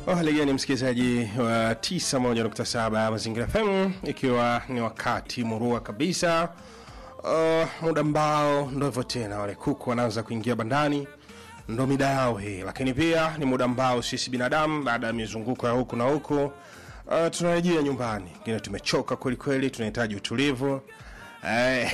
Hali gani msikilizaji wa 91.7 Mazingira FM, ikiwa ni wakati murua kabisa, uh, muda ambao ndo hivyo tena, wale kuku wanaanza kuingia bandani, ndo mida yao hii, lakini pia ni muda ambao sisi binadamu baada ya mizunguko ya huku na huku uh, tunarejea nyumbani, ngine tumechoka kwelikweli, tunahitaji utulivu Eh,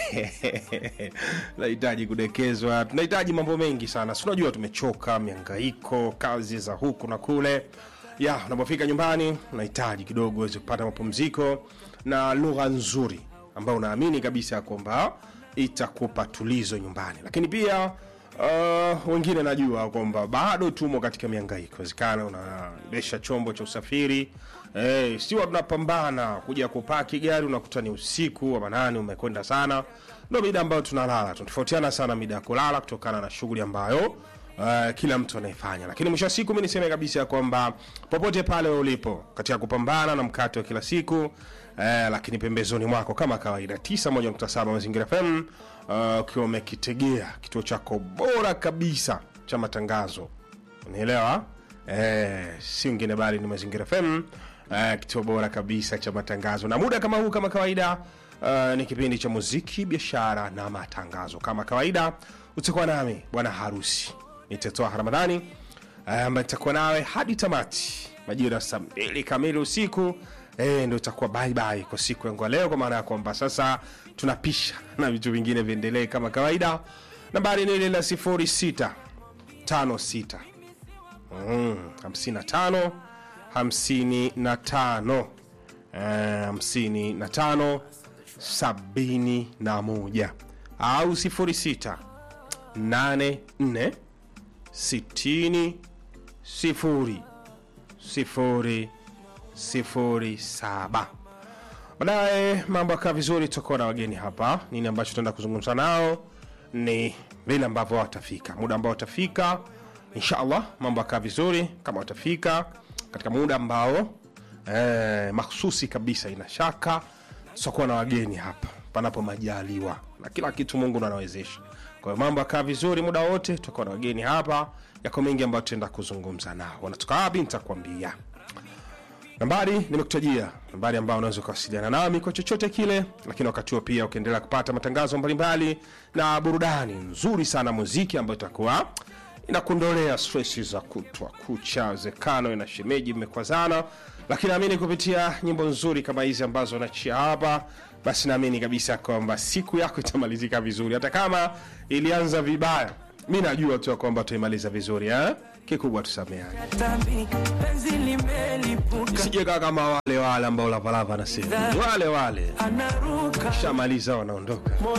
tunahitaji kudekezwa, tunahitaji mambo mengi sana. Si unajua tumechoka, miangaiko, kazi za huku na kule. Ya, unapofika nyumbani unahitaji kidogo uweze kupata mapumziko na lugha nzuri ambayo unaamini kabisa ya kwamba itakupa tulizo nyumbani, lakini pia Uh, wengine najua kwamba bado tumo katika miangaiko. Wezekana unaendesha chombo cha usafiri eh, siwa tunapambana kuja kupaki gari, unakuta ni usiku wa manane, umekwenda sana, ndo mida ambayo tunalala. Tunatofautiana sana mida ya kulala kutokana na shughuli ambayo uh, kila mtu anaifanya, lakini mwisho wa siku mi niseme kabisa ya kwamba popote pale ulipo katika kupambana na mkate wa kila siku eh, lakini pembezoni mwako kama kawaida 91.7 Mazingira FM uh, ukiwa umekitegea kituo chako bora kabisa cha matangazo, unaelewa eh, si wengine bali ni Mazingira FM eh, kituo bora kabisa cha matangazo, na muda kama huu kama kawaida uh, ni kipindi cha muziki, biashara na matangazo. Kama kawaida utakuwa nami bwana harusi nitatoa Ramadhani ambaye nitakuwa nawe hadi tamati majira saa mbili kamili usiku eh, ndo itakuwa bye bye kwa siku yangu ya leo, kwa maana ya kwamba sasa tunapisha na vitu vingine viendelee kama kawaida. Nambari ni ile la sifuri sita tano sita hamsini na tano hamsini na tano eh, hamsini na tano sabini na moja au sifuri sita nane nne sitini sifuri sifuri sifuri saba. Baadaye mambo yakaa vizuri, tutakuwa na wageni hapa. Nini ambacho tutaenda kuzungumza nao ni vile ambavyo watafika, muda ambao watafika, inshallah mambo yakaa vizuri kama watafika katika muda ambao eh, mahsusi kabisa. Ina shaka tutakuwa na wageni hapa panapo majaliwa, na kila kitu Mungu ndo anawezesha. Kwa hiyo mambo yakaa vizuri muda wote, tutakuwa na wageni hapa, yako mengi ambayo tutaenda kuzungumza nao. Wanatoka wapi nitakwambia. Nambari nimekutajia, nambari ambayo unaweza kuwasiliana nami kwa chochote kile, lakini wakati huo pia ukiendelea kupata matangazo mbalimbali na burudani nzuri sana, muziki ambayo itakuwa inakuondolea stress za kutwa kucha, zekano na shemeji mmekwazana, lakini naamini kupitia nyimbo nzuri kama hizi ambazo nachia hapa, basi naamini kabisa kwamba siku yako itamalizika vizuri, hata kama ilianza vibaya. Mi najua tu ya kwamba tutaimaliza vizuri eh? Kikubwa tusameane, Tambi, penzi limelipuka, sijekaa kama wale wale ambao Lavalava anasema wale wale anaruka shamaliza wanaondoka.